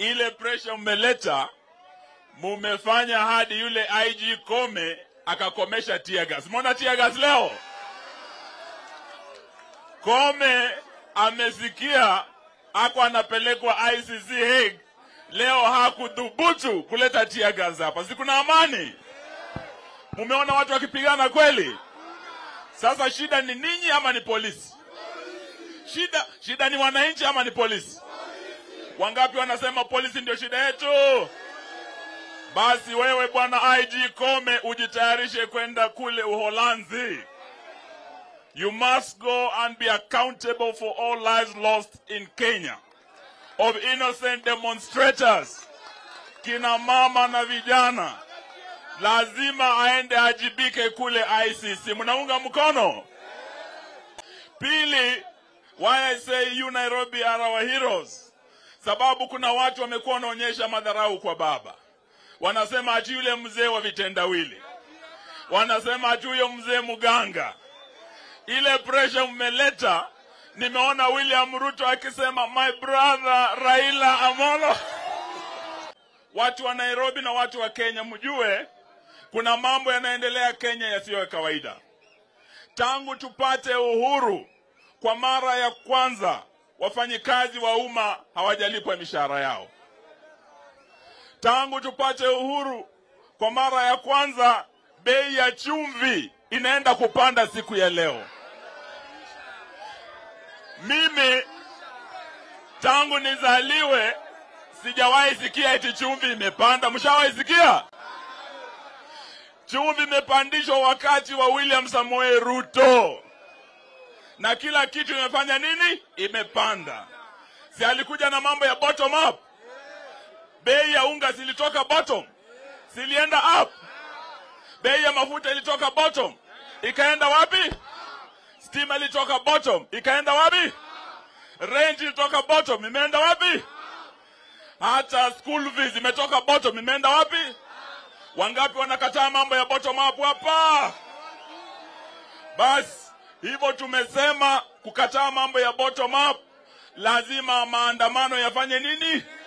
ile pressure mmeleta, mumefanya hadi yule IG Kome akakomesha tear gas. Umeona tear gas leo? Kome amesikia ako anapelekwa ICC Hague, leo hakudhubutu kuleta tear gas hapa. Si kuna amani? Mumeona watu wakipigana kweli? Sasa shida ni ninyi ama ni polisi? Shida shida ni wananchi ama ni polisi? Wangapi wanasema polisi ndio shida yetu? Basi wewe bwana IG Kome ujitayarishe kwenda kule Uholanzi. You must go and be accountable for all lives lost in Kenya of innocent demonstrators, kina mama na vijana. Lazima aende ajibike kule ICC. Mnaunga mkono? Pili, why I say you Nairobi are our heroes, sababu kuna watu wamekuwa wanaonyesha madharau kwa baba. Wanasema ati yule mzee wa vitendawili, wanasema ati huyo mzee mganga. Ile pressure mmeleta, nimeona William Ruto akisema my brother Raila Amolo. Watu wa Nairobi na watu wa Kenya, mjue kuna mambo yanaendelea Kenya yasiyo ya kawaida. Tangu tupate uhuru, kwa mara ya kwanza wafanyikazi wa umma hawajalipwa mishahara yao. Tangu tupate uhuru, kwa mara ya kwanza bei ya chumvi inaenda kupanda siku ya leo. Mimi tangu nizaliwe sijawahi sikia eti chumvi imepanda. Mshawahi sikia? Chumvi imepandishwa wakati wa William Samoei Ruto, na kila kitu imefanya nini? Imepanda. Si alikuja na mambo ya bottom up? Bei ya unga zilitoka bottom, zilienda up. Bei ya mafuta ilitoka bottom, ikaenda wapi? Stima ilitoka bottom, ikaenda wapi? Rent ilitoka bottom, imeenda wapi? Hata school fees imetoka bottom, imeenda wapi? Wangapi wanakataa mambo ya bottom up hapa? Basi hivyo tumesema kukataa mambo ya bottom up, lazima maandamano yafanye nini?